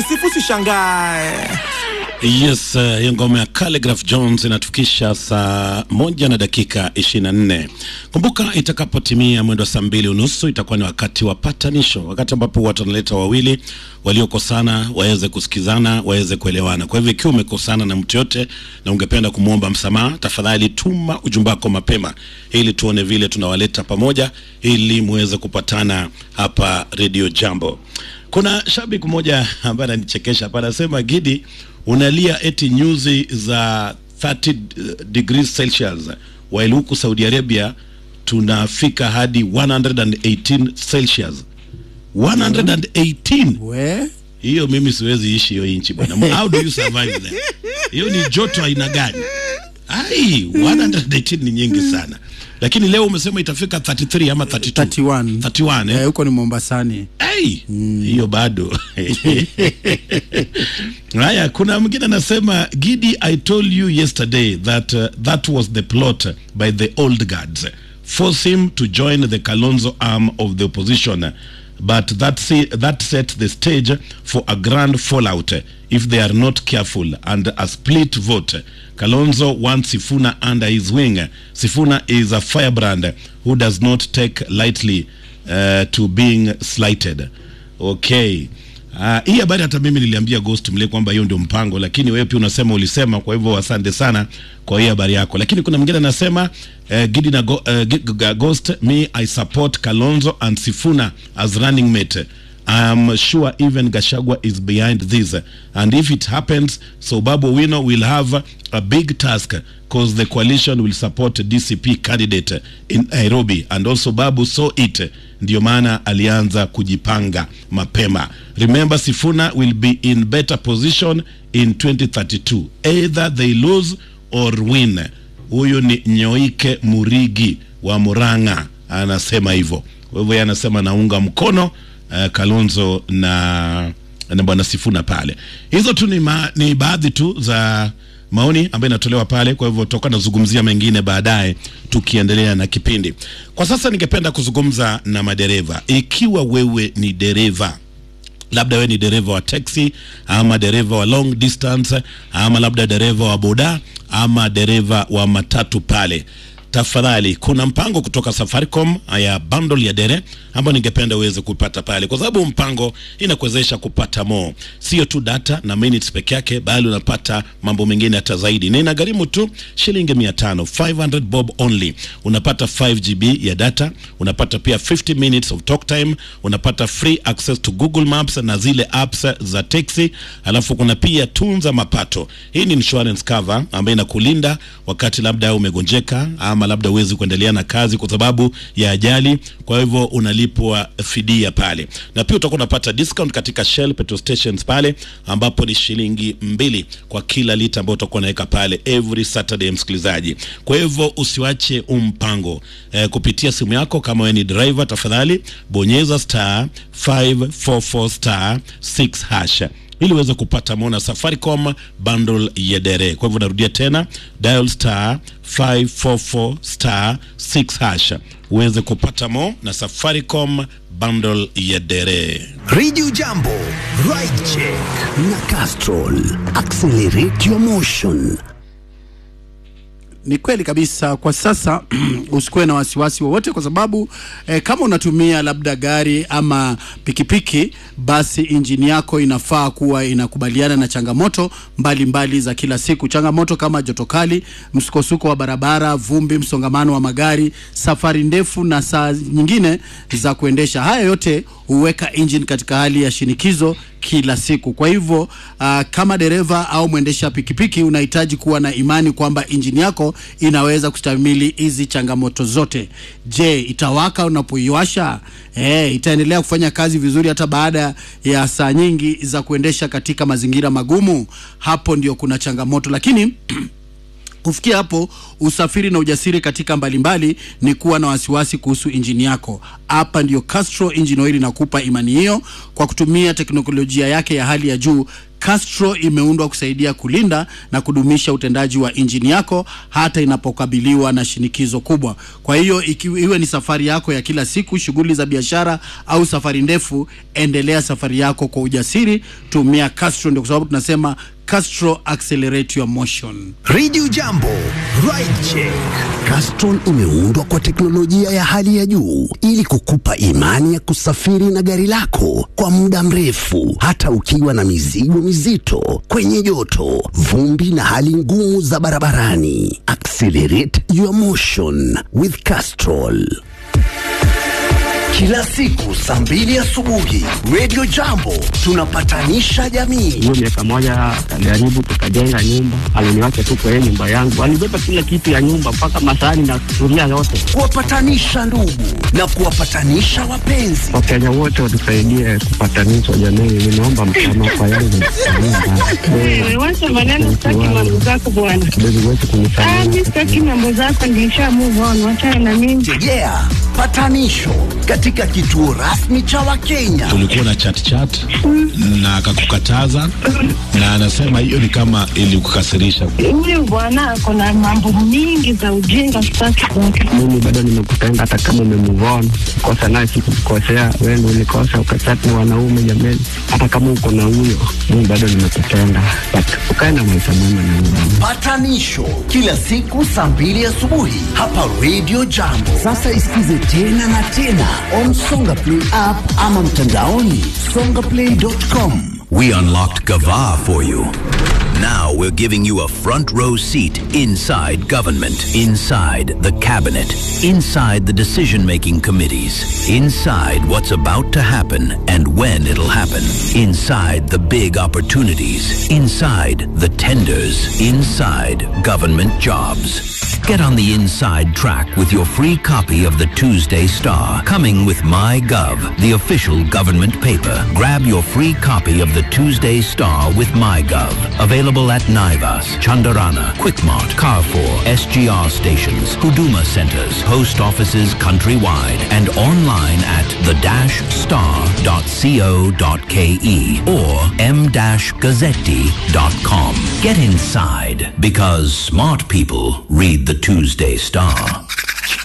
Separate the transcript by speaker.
Speaker 1: sifu sishangae
Speaker 2: Yes, uh, hiyo ngoma ya Calligraph Jones inatufikisha saa moja na dakika 24. Kumbuka itakapotimia mwendo wa saa mbili unusu itakuwa ni wakati wa patanisho, wakati ambapo watu wanaleta wawili waliokosana waweze kusikizana, waweze kuelewana. Kwa hivyo ikiwa umekosana na mtu yote na ungependa kumwomba msamaha, tafadhali tuma ujumbe wako mapema ili tuone vile tunawaleta pamoja ili muweze kupatana hapa Radio Jambo. Kuna shabiki mmoja ambaye ananichekesha hapa, anasema Gidi, unalia eti nyuzi za 30 degrees Celsius while huku Saudi Arabia tunafika hadi 118 Celsius. 118
Speaker 3: we
Speaker 2: hiyo mimi siwezi ishi hiyo inchi bwana. How do you survive there? Hiyo ni joto aina gani? Ai, 118 ni nyingi sana. Lakini leo umesema itafika 33 ama 32.
Speaker 3: 31
Speaker 2: 31
Speaker 3: eh,
Speaker 2: eh?
Speaker 3: huko ni Mombasani.
Speaker 2: Hey, hiyo bado haya kuna mwingine anasema gidi i told you yesterday that uh, that was the plot by the old guards force him to join the kalonzo arm of the opposition but that, se that set the stage for a grand fallout if they are not careful and a split vote kalonzo wants sifuna under his wing sifuna is a firebrand who does not take lightly uh, to being slighted okay Uh, hii habari hata mimi niliambia Ghost mle kwamba hiyo ndio mpango, lakini wewe pia unasema ulisema, kwa hivyo asante sana kwa hii habari yako. Lakini kuna mwingine anasema uh, Gidi na go, uh, G- G- Ghost, me I support Kalonzo and Sifuna as running mate. I'm sure even Gashagwa is behind this. And if it happens, so Babu Wino will have a big task because the coalition will support DCP candidate in Nairobi. And also Babu saw it. Ndio maana alianza kujipanga mapema. Remember Sifuna will be in better position in 2032. Either they lose or win. Huyu ni Nyoike Murigi wa Murang'a anasema hivyo. Kwa hivyo yeye anasema naunga mkono uh, Kalonzo na na bwana Sifuna pale. Hizo tu ni, ma, ni baadhi tu za maoni ambayo inatolewa pale. Kwa hivyo tutakuwa nazungumzia mengine baadaye tukiendelea na kipindi. Kwa sasa ningependa kuzungumza na madereva. Ikiwa wewe ni dereva labda wewe ni dereva wa taxi ama dereva wa long distance ama labda dereva wa boda ama dereva wa matatu pale tafadhali kuna mpango kutoka Safaricom ya bundle ya dere ambayo ningependa uweze kupata pale, kwa sababu mpango inakuwezesha kupata more, sio tu data na minutes peke yake, bali unapata mambo mengine hata zaidi, na inagharimu tu shilingi 500 500 bob only. Unapata 5 GB ya data, unapata pia 50 minutes of talk time, unapata free access to Google Maps na zile apps za taxi, alafu kuna pia tunza mapato. Hii ni insurance cover ambayo inakulinda wakati labda umegonjeka ama labda huwezi kuendelea na kazi kwa sababu ya ajali, kwa hivyo unalipwa fidia pale, na pia utakuwa unapata discount katika Shell petrol stations pale, ambapo ni shilingi mbili kwa kila lita ambayo utakuwa unaweka pale every Saturday, msikilizaji. Kwa hivyo usiwache umpango eh, kupitia simu yako. Kama wewe ni driver, tafadhali bonyeza star 544 star 6 hash ili uweze kupata mona Safaricom bundle ya dere. Kwa hivyo narudia tena, dial star 544 star 6 hash uweze kupata mo na Safaricom bundle ya dere.
Speaker 4: Radio Jambo, Ride Check na Castrol. Accelerate your motion.
Speaker 3: Ni kweli kabisa. Kwa sasa usikuwe na wasiwasi wowote, kwa sababu eh, kama unatumia labda gari ama pikipiki, basi injini yako inafaa kuwa inakubaliana na changamoto mbalimbali mbali za kila siku. Changamoto kama joto kali, msukosuko wa barabara, vumbi, msongamano wa magari, safari ndefu na saa nyingine za kuendesha. Haya yote huweka engine katika hali ya shinikizo kila siku. Kwa hivyo uh, kama dereva au mwendesha pikipiki unahitaji kuwa na imani kwamba injini yako inaweza kustahimili hizi changamoto zote. Je, itawaka unapoiwasha? Eh, itaendelea kufanya kazi vizuri hata baada ya saa nyingi za kuendesha katika mazingira magumu? Hapo ndio kuna changamoto, lakini Kufikia hapo, usafiri na ujasiri katika mbalimbali ni kuwa na wasiwasi kuhusu injini yako. Hapa ndio Castrol Engine Oil inakupa imani hiyo kwa kutumia teknolojia yake ya hali ya juu Castro imeundwa kusaidia kulinda na kudumisha utendaji wa injini yako hata inapokabiliwa na shinikizo kubwa. Kwa hiyo iki, iwe ni safari yako ya kila siku, shughuli za biashara au safari ndefu, endelea safari yako kwa ujasiri. Tumia Castro, ndio kwa sababu tunasema Castro accelerate your motion.
Speaker 4: Radio Jambo, Ride Check. Castrol imeundwa kwa teknolojia ya hali ya juu ili kukupa imani ya kusafiri na gari lako kwa muda mrefu, hata ukiwa na mizigo mizito, kwenye joto, vumbi na hali ngumu za barabarani. Accelerate your motion with Castrol. Kila siku saa mbili asubuhi, Radio Jambo tunapatanisha jamii.
Speaker 5: hiyo miaka moja akajaribu tukajenga nyumba, aliniwacha tu kwa hiyo nyumba yangu, alibeba kila kitu ya nyumba mpaka masahani na sufuria yote.
Speaker 4: kuwapatanisha ndugu na kuwapatanisha wapenzi.
Speaker 5: Wakenya wote watusaidie kupatanishwa jamii, ninaomba msamaha kwa yangu
Speaker 6: Wewe wacha maneno, sitaki mambo zako bwana.
Speaker 5: kidogo wetu
Speaker 6: Ah,
Speaker 5: kunisamehe.
Speaker 6: mimi sitaki mambo zako, nilisha move on, wachana na mimi.
Speaker 4: Yeah, patanisho katika kituo rasmi cha Wakenya.
Speaker 2: ulikuwa na chat chat na akakukataza na anasema hiyo ni kama ilikukasirisha.
Speaker 6: Huyu bwana ako na mambo mingi za ujinga, sitaki kwake.
Speaker 5: Mimi bado nimekupenda hata kama umemove on. Kosa naye sikukukosea, wewe ndio ulikosa ukachati na wanaume jameni. Hata kama uko na huyo, mimi bado nimekupenda. But ukae na maisha mema na mimi.
Speaker 4: Patanisho kila siku saa mbili asubuhi hapa Radio Jambo. Sasa isikize tena na tena on Songa Play app ama mtandaoni songaplay.com.
Speaker 7: We unlocked Gava for you. Now we're giving you a front row seat inside government, inside the cabinet, inside the decision making committees, inside what's about to happen and when it'll happen, inside the big opportunities, inside the tenders, inside government jobs. Get on the inside track with your free copy of the Tuesday Star, coming with MyGov, the official government paper. Grab your free copy of the Tuesday Star with MyGov. Available at Naivas, Chandarana, Quickmart, Carrefour, SGR stations, Huduma centers, post offices countrywide, and online at the-star.co.ke or m-gazzetti.com. Get inside because smart people read the Tuesday Star.